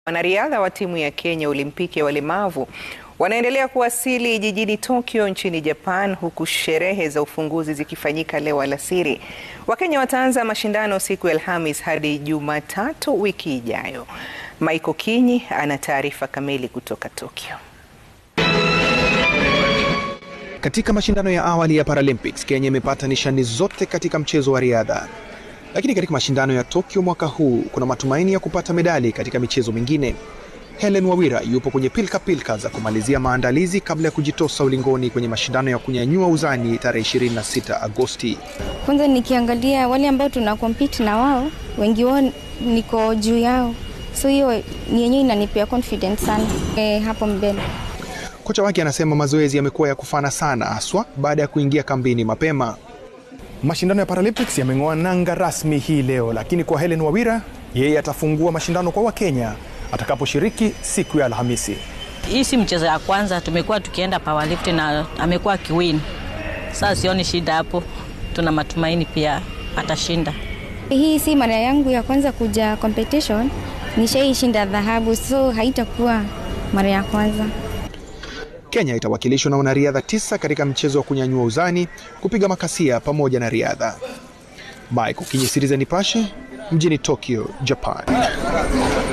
Wanariadha wa timu ya Kenya Olimpiki ya walemavu wanaendelea kuwasili jijini Tokyo nchini Japan huku sherehe za ufunguzi zikifanyika leo alasiri. Wakenya wataanza mashindano siku ya Alhamis hadi Jumatatu wiki ijayo. Michael Kinyi ana taarifa kamili kutoka Tokyo. Katika mashindano ya awali ya Paralympics, Kenya imepata nishani zote katika mchezo wa riadha. Lakini katika mashindano ya Tokyo mwaka huu kuna matumaini ya kupata medali katika michezo mingine. Helen Wawira yupo kwenye pilka pilka za kumalizia maandalizi kabla ya kujitosa ulingoni kwenye mashindano ya kunyanyua uzani tarehe 26 Agosti. Kwanza nikiangalia wale ambao tuna compete na wao, wengi wao niko juu yao, so hiyo ni yenyewe inanipea confidence sana e, hapo mbele. Kocha wake anasema mazoezi yamekuwa ya kufana sana, haswa baada ya kuingia kambini mapema. Mashindano ya Paralympics yameng'oa nanga rasmi hii leo, lakini kwa Helen Wawira, yeye atafungua mashindano kwa Wakenya atakaposhiriki siku ya Alhamisi. Hii si mchezo ya kwanza, tumekuwa tukienda powerlifting na amekuwa akiwin. Sasa sioni shida hapo, tuna matumaini pia atashinda. Hii si mara yangu ya kwanza kuja competition, nishaishinda dhahabu, so haitakuwa mara ya kwanza. Kenya itawakilishwa na wanariadha tisa katika mchezo wa kunyanyua uzani, kupiga makasia pamoja na riadha. Michael Kinyi, Citizen Nipashe, mjini Tokyo, Japan.